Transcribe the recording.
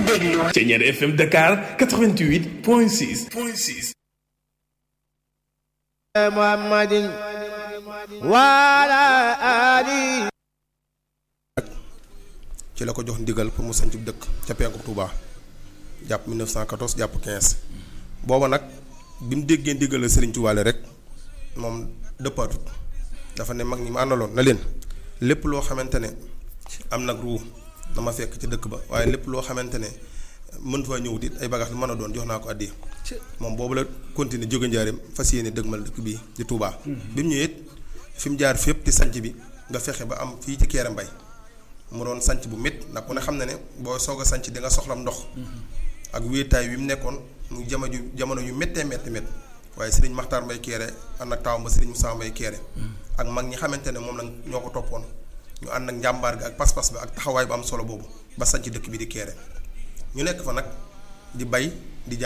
déglu Thiéniere FM Dakar 88 point 6 point 6 محمد وعلى آله ci la ko jox ndigal pour mu sanc dëkk ca penku Touba jàpp 1914 jàpp 15 booba nag bi mu déggee ndigal la Serigne Touba rek moom dëppaatut dafa ne mag ñi ma àndaloon na leen lépp loo xamante ne am nag ruu na ma fekk ci dëkk ba waaye lépp loo xamante ne mën faa ñëwut it ay bagages lu mën a doon jox naa ko àddi moom boobu la continuer jóge njaareem fas yéene dëgmal dëkk bii di Touba. bi mu ñëwee it fi mu jaar fépp ci sanc bi nga fexe ba am fii ci Kéré Mbay mu doon sanc bu métti ndax ku ne xam na ne boo soog a sanc di nga soxlam ndox ak wéetaay wi mu nekkoon mu jamono ju jamono yu méttee métti métti waaye Serigne Makhtar Mbay Kéré ànd ak taawam ba Serigne Moussa Mbay Kéré ak mag ñi xamante ne moom la ñoo ko toppoon ñu ànd ak njàmbaar gi ak pas-pas bi ak taxawaay bu am solo boobu ba sanc dëkk bi di Kéré ñu nekk fa nag di bay di